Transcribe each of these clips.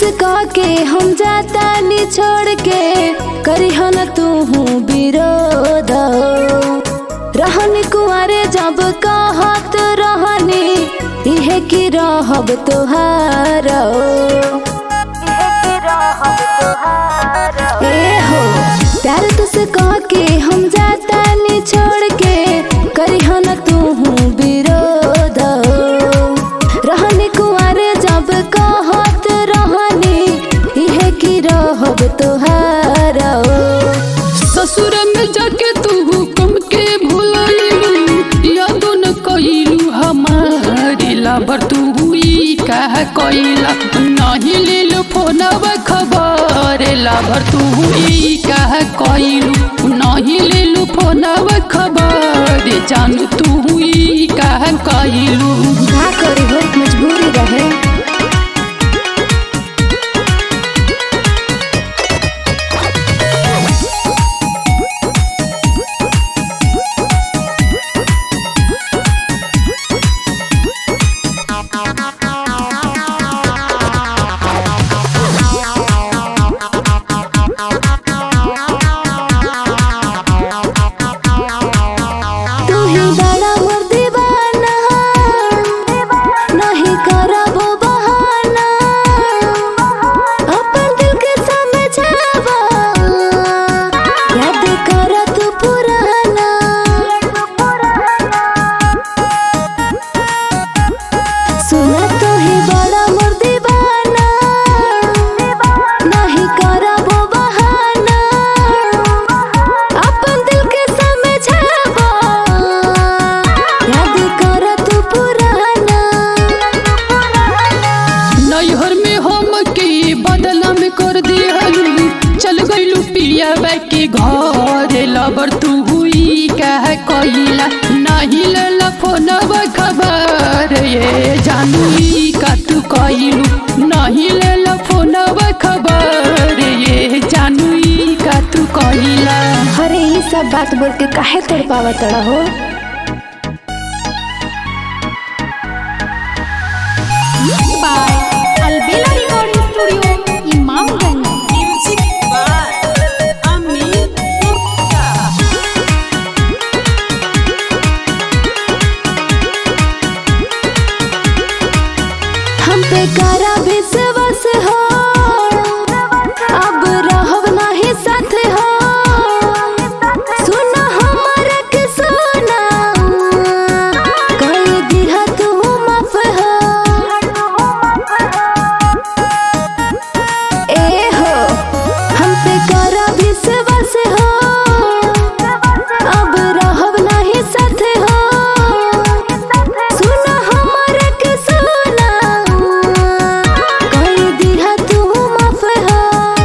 से कह के हम जाता नी छोड़ के करी न तू हूँ विरोध रहनी कुआरे जब कहत रहनी इहे की रहब तोहार ए हो प्यार तुझसे कह के हम जाता नी छोड़ के करी न तू हूँ विरोध रहनी कुआरे जब कहत रहनी इहे की रहब तोहार ससुर में जाके तू हुक्म के भुलैलू यादो न कइलू हमारी लाबर तू हुई कह कइला नहीं लेलू फोनवा खबर लाबर तू हुई कह कइलू नहीं लेलू फोनवा खबर जानू तू हुई कह कइलू का करी हो मजबूरी रहे तू ही बड़ा मोर दीवाना नहीं करबो बहाना अपन दिल के समझावा याद कर तू पुराना सुना तो ही बड़ा मोर दीवाना नहीं करबो बहाना अपन दिल के समझावा याद कर तू पुराना नैहर में हम के बदला में कर दिहलू चल गइलू पिया के घर लबर तू हुई कह कइला नहीं लेला फोनवा खबर ये जानू ई का तू कइलू नहीं लेला फोनवा खबर ये जानू ई का तू कइला अरे ये सब बात बोल के काहे तोड़ पावा तड़ा हो by Albela Recording Studio, Imamganj. Music by Amin Gupta. हम पे करा विश्वास हो अब रहब नहीं साथ हो सुना हमारा के सुना कह दिहा तू माफ हो ए हो हम पे करा विश्वास हो अब रहब नहीं साथ हो सुना हमारा के सुना कह दिहा तू माफ हो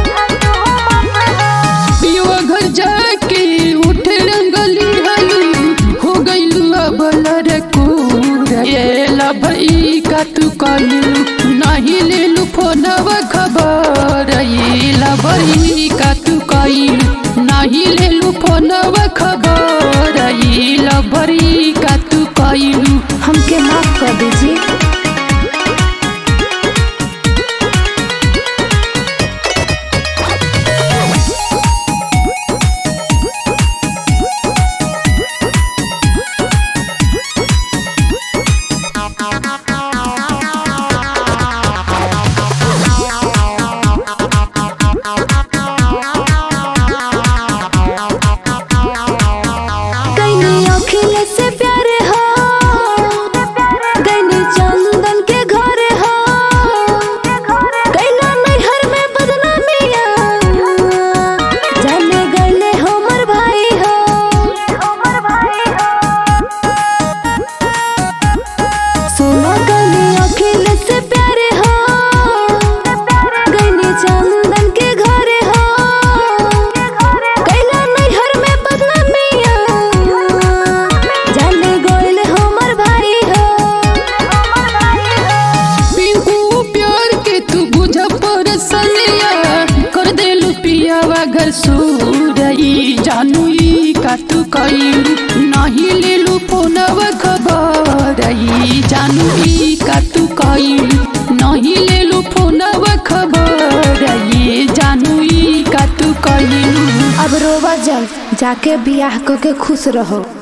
पियुआ घर जाके उठ रंगली हलू हो गइलू अब लड़कूर ये लभई का तू कलू नहीं लेलू फोनवा खबर ये लभई का तू कइलू नहीं लेलू फोनवा खबर ये लभई का तू कइलू हमके माफ कर दीजिए कैनी अखिल से प्यार हो कैनी चंदन के घर हो कैला नैहर में बदनामिया जाने गईले हमर भाई हो सुनो कैनी अखिल से प्यार हो कैनी चंदन के घर हो कैला नैहर में बदनामिया जाने गईले हमर भाई हो पिंकू प्यार के तू बुझ पर सलिया कर देलू पियावा घर सूरई जानू ई का तू कइलू नहीं लेलू फोनवा खबर ई जानू ई का तू कइलू नहीं लेलू फोनवा खबर रोवा जल जाके बियाह क के खुश रहो